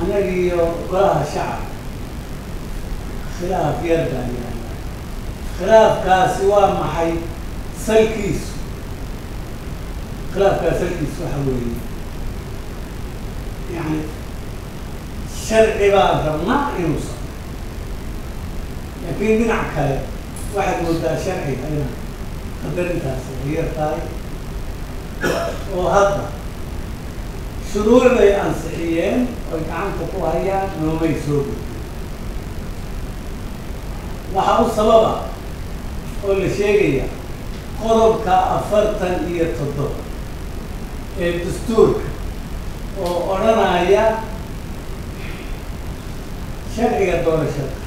annaga iyo golaha shacabka khilaaf yar baan yaalla khilaafkaasi waa maxay salkiisu khilaafkaas salkiisu waxa weeye yani sharci baan rabnaa inuu socdo laakiin dhinac kale waxaad moodaa sharciga ina qadarintaasi ay yar tahay oo hadda shuruuc bay ansixiyeen oy gacanta ku hayaan noomay soo gudbin waxaa u sababa oo la sheegaya qodobka afartan iyo toddoba ee dastuurka oo odhanaya sharciga doorashada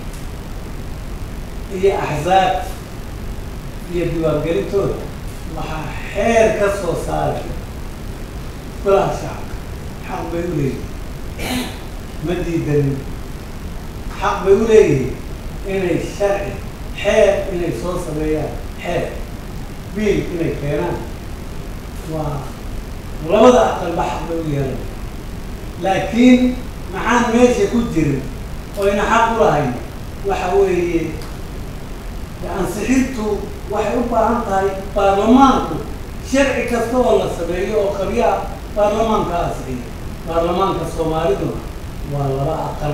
iyo axzaabta iyo diiwaangelintooda waxaa xeer ka soo saaraya golaha shacabka xaq bay u leeyihin ma diidanin xaq bay u leeyihiin inay sharci xeer inay soo sameeyaan xeer biil inay keenaan waa labada aqalba xaq bay u yeelan laakiin maxaan meesha ku jirin oyna xaq u lahayn waxa weeye ansixintu waxay u baahan tahay baarlamaanku sharci kasta oo la sameeyo oo qabyaa baarlamaanka ansixiya baarlamaanka soomaaliduna waa laba aqal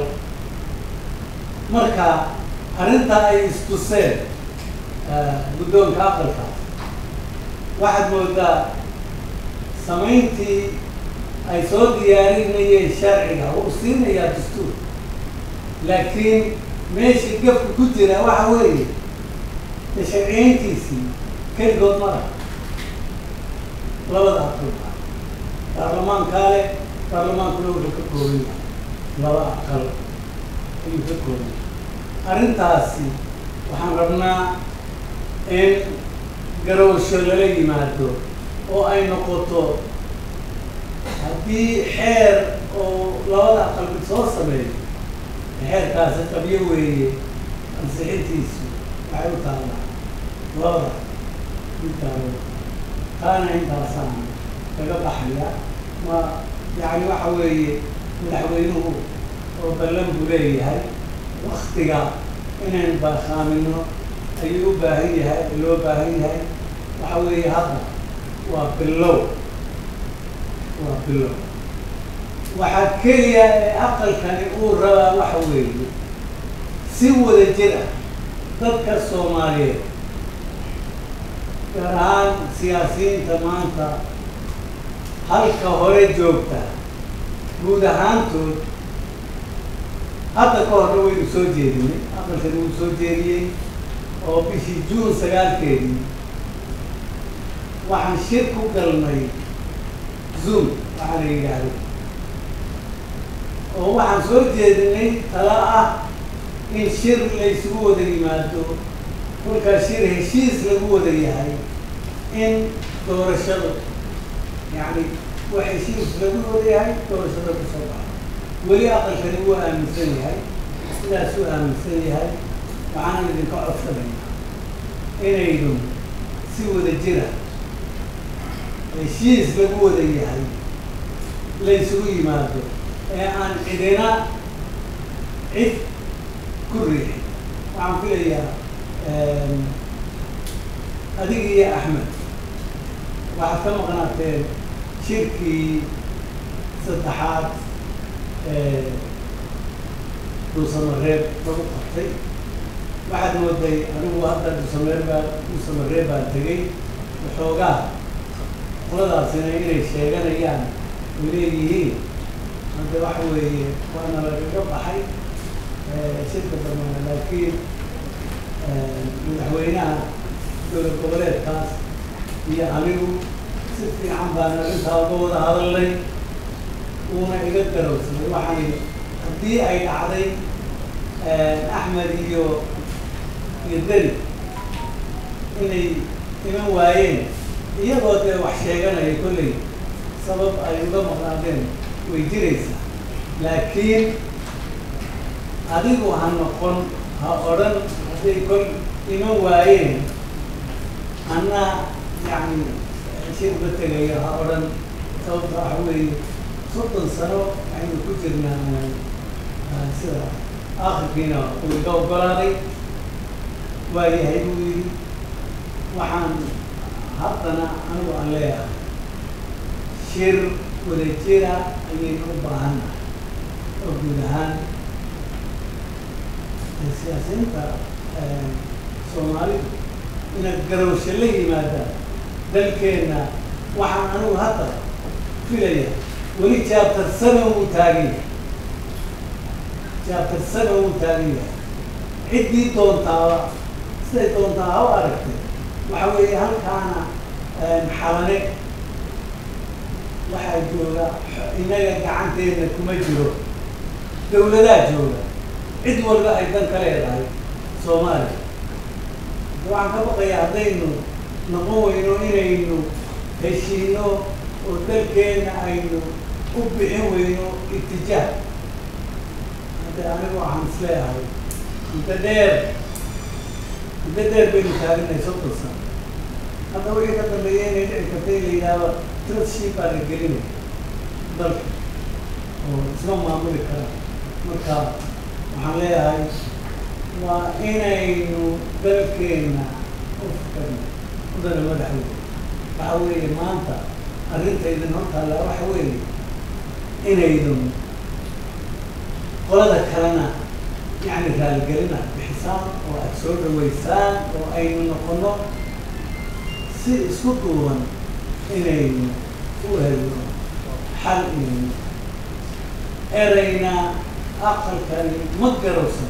marka arrintaa ay istuseen guddoonka aqalkaas waxaad moodaa samayntii ay soo diyaarinayeen sharciga uu siinayaa dastuur laakiin meeshii gafka ku jira waxa weeye de sharciyeyntiisii keligood ma laha labada aqalba baarlamaankaa leh baarlamaankuna wuxuu ka kooban yahay laba aqal ayuu ka kooban yahay arrintaasi waxaan rabnaa in garowsho lala yimaado oo ay noqoto haddii xeer oo labada aqal mid soo sameeyo xeerkaasi qabyo weeye ansixintiisu waxay u taallaa labada midtaalo taana intaasaan kaga baxaya ma yacni waxa weeye madaxweynuhu oo ballan buu leeyahay waktiga inayn baakhaamino ayuu u baahan yahay loo baahan yahay waxa weeye hadda waa bilow waa bilow waxaa keliya ee aqalkani uu rabaa waxa weeye si wada jir ah dadka soomaaliyeed gaar ahaan siyaasiyiinta maanta halka hore joogta guud ahaantood hadda ka horna waynu soo jeedinay aqalkani wuu soo jeediyey oo bishii juun sagaalkeedii waxaan shir ku galnay zoom waxaa la yidhaahdo oo waxaan soo jeedinay tala ah in shir la isugu wada yimaado kolkaa shir heshiis lagu wada yahay in doorashada yacni wax heshiis lagu wada yahay doorashada kusoo baxa weli aqalkani wuu aaminsan yahay sidaasuu aaminsan yahay waxaana idinka codsanaya inaynu si wada jira heshiis lagu wada yahay la isugu yimaado ee aan cidina cid ku riixin waxaan filayaa adig iyo axmed waxaad ka maqnaateen shirkii saddexaad duusamareeb lagu qabtay waxaad mooday anigu hadda duusamare baa duusamareeb baan tegay waxoogaa qoladaasina inay sheeganayaan ay leeyihiin hadda waxa weeye waana lagaga baxay shirka dambana laakiin madaxweynaha dowlad goboleedkaas iyo anigu si fiican baan arrintaa uga wada hadalnay uuna iga garowsanay waxaan haddii ay dhacday axmed iyo iyo deni inay iman waayeen iyagoo dee wax sheeganaya kolley sabab ay uga maqnaadeen way jiraysaa laakiin adigu ha noqon ha odhan hadday kol iman waayeen anna yacni shirba tegayo ha odhan sababta waxa weeye soddon sano aynu ku jirnaa sida akhirkiina uu iga ogolaaday waa yahay buu yidhi waxaan haddana anigu aan leeyahay shir wadajira ayaynu u baahannahay oo guud ahaan siyaasiyiinta soomaalidu inaad garowsho la yimaadaan dalkeenna waxaan anigu hadda filaya weli jaabtar seven uu taagan yahay jaabtar seven uu taagan yahay ciddii doontaaba siday doontaa ha u aragtay waxa weeye halkaana xalane waxaa jooga innaga gacanteena kuma jiro dawladaa jooga cid walba ay dan ka leedahay soomaaliya waxaan ka baqaya haddaynu noqon weyno inaynu heshiino oo dalkeena aynu u bixin weyno itijaah hadde anigu waxaan isleeyahay muddo dheer muddo dheer baynu taaganay soddon sano hadda wixii ka dambeeya inay dhici karta in la yidhaahdo trustship baa la gelinaya dalka oo isma maamuli kara marka waxaan leeyahay waa inaynu dalkeena u fikirno mudana madaxweyne waxa weeye maanta arrintaydin hortaalla waxa weeye inaydun qolada kalena yacni raaligelina bixisaan oo aada soo dhaweysaan oo aynu noqono si isku duuban inaynu u helno xal inaynu erayna aqalkani ma garowsan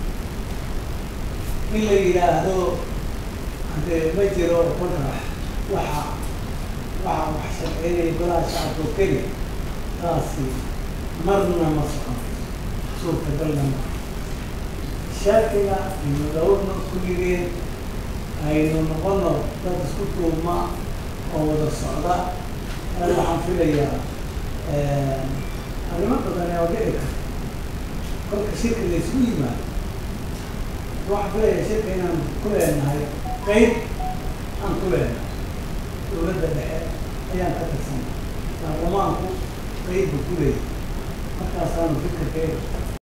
in la yidhaahdo haddee ma jiro marka waxa waxa wax sharceynaya golaha shacabka oo keliya taasi marna ma socon suurtagalna ma sharciga aynu dhowrna ku yideen aynu noqono dad isku tuuma oo wada socda waxaan filayaa arrimo badan oo dhici karta kolka shirka la isugu yimaado waxaan filayaa shirka inaan ku leenahay qeyb aan ku leenahay dawladda dhexe ayaan ka tirsanay baarlamaanku qeyb buu ku leeyahay markaasaanu fikirkeeda